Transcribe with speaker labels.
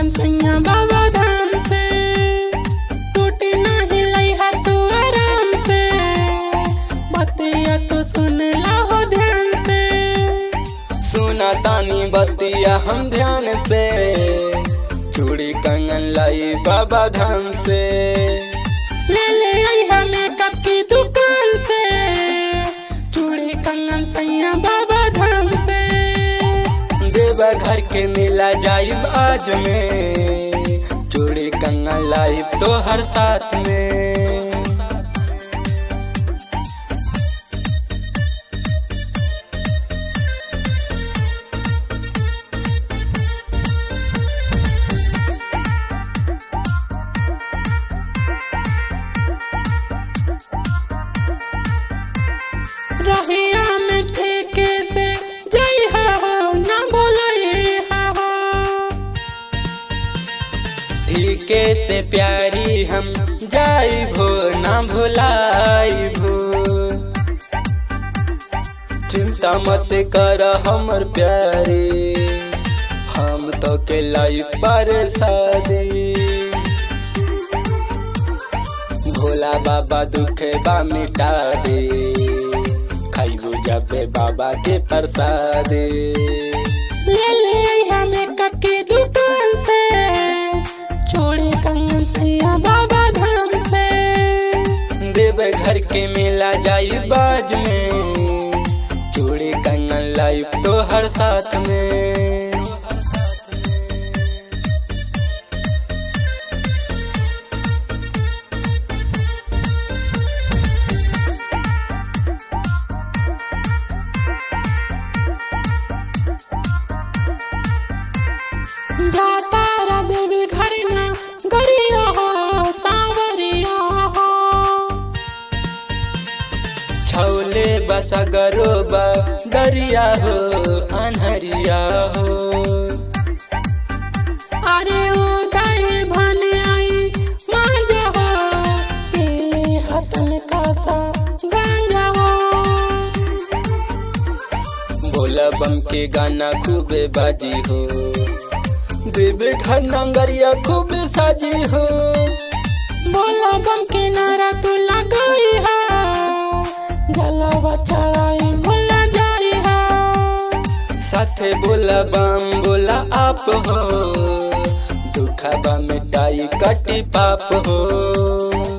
Speaker 1: कंगन सैया बाबा धाम से टूटी नहीं लइहा तू आराम से बतिया तो सुन ला हो ध्यान से
Speaker 2: सुना तानी बतिया हम ध्यान से चूड़ी कंगन लाई बाबा धाम से
Speaker 1: ले ले आई हमें कब की दुकान से चूड़ी कंगन सैया बाबा धाम से
Speaker 2: देवा घर के मिला जाइब आज में चूड़ी कंगन लाई तो हर साथ में
Speaker 1: रहिया में ठेके से जय हो ना बोले हो
Speaker 2: ठीके से प्यारी हम जाई भो ना भुलाई भो चिंता मत कर हमर प्यारी हम तो के लाई पर शादी भोला बाबा दुखे बा मिटा दे खाइबू जाबे बाबा के प्रसादे
Speaker 1: ले ले आई हमें कब की दुकान से चूड़ी कंगन सैया बाबा धाम से
Speaker 2: देव घर के मेला जाई बाज में चूड़ी कंगन लाई तो हर साथ में
Speaker 1: जाता रा देवी घर ना गरिया हो सावरिया हो
Speaker 2: छौले बस गरोबा दरिया हो अनहरिया हो
Speaker 1: अरे ओ दाई भने आई मांजा हो के हतन का सा गांजा हो
Speaker 2: भोला बम के गाना खूबे बाजी हो देवे घर नंगरिया खूबे साजी हो
Speaker 1: बोला बम के नारा तू लगाई है जलावा चढ़ाई भुला जाई है
Speaker 2: साथे बोला बम बोला आप हो दुखा बा मिटाई कटी पाप हो